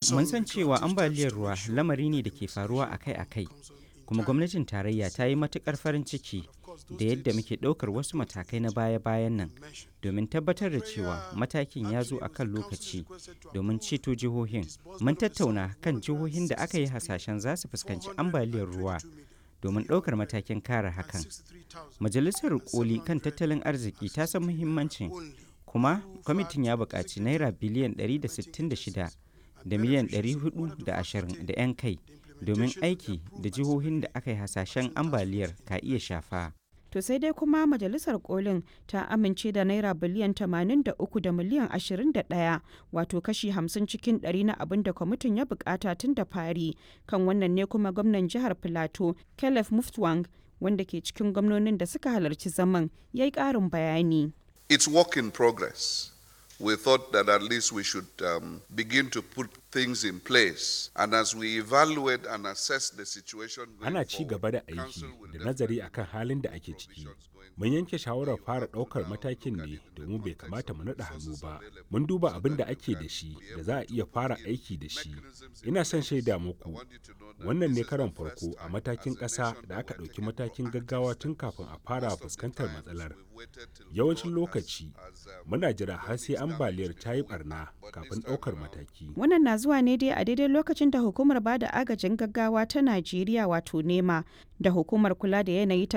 Mun san cewa ambaliyar ruwa lamari ne da ke faruwa akai-akai, kuma gwamnatin tarayya ta yi matukar farin ciki da yadda muke ɗaukar wasu matakai na baya-bayan nan domin tabbatar da cewa matakin ya zo a kan lokaci domin ceto jihohin. Mun tattauna kan jihohin da aka yi hasashen za su fuskanci ambaliyar ruwa domin ɗaukar matakin kare hakan. Majalisar Koli kan tattalin arziki ta san muhimmancin kuma kwamitin ya buƙaci naira biliyan 166 da miliyan 420 da 'yan kai domin aiki da jihohin da aka yi hasashen ambaliyar ka iya shafa. To sai dai kuma majalisar kolin ta amince da naira biliyan 83 da miliyan 21 wato kashi 50 cikin 100 na abin da kwamitin ya bukata tun da fari kan wannan ne kuma gwamnan jihar Filato Caleb Muftwang wanda ke cikin gwamnonin da suka halarci zaman ya yi ƙarin bayani. It's work in progress. We thought that at least we should um, begin to put things in place. And as we evaluate and assess the situation going Ana ci gaba da forward, aiki Council will da nazari definitely akan halin da ake ciki. provisions going Mun yanke shawarar fara ɗaukar matakin ne domin bai kamata mu naɗa hannu ba. Mun duba abin da ake da shi da za a iya fara aiki da shi. Ina son shaida muku, wannan ne karon farko a matakin ƙasa da aka ɗauki matakin gaggawa tun kafin a fara fuskantar matsalar. Yawancin lokaci, muna jira har sai ambaliyar ta yi ɓarna kafin ɗaukar mataki. Wannan na zuwa ne dai a daidai lokacin da hukumar bada agajin gaggawa ta Najeriya wato NEMA da hukumar kula da yanayi ta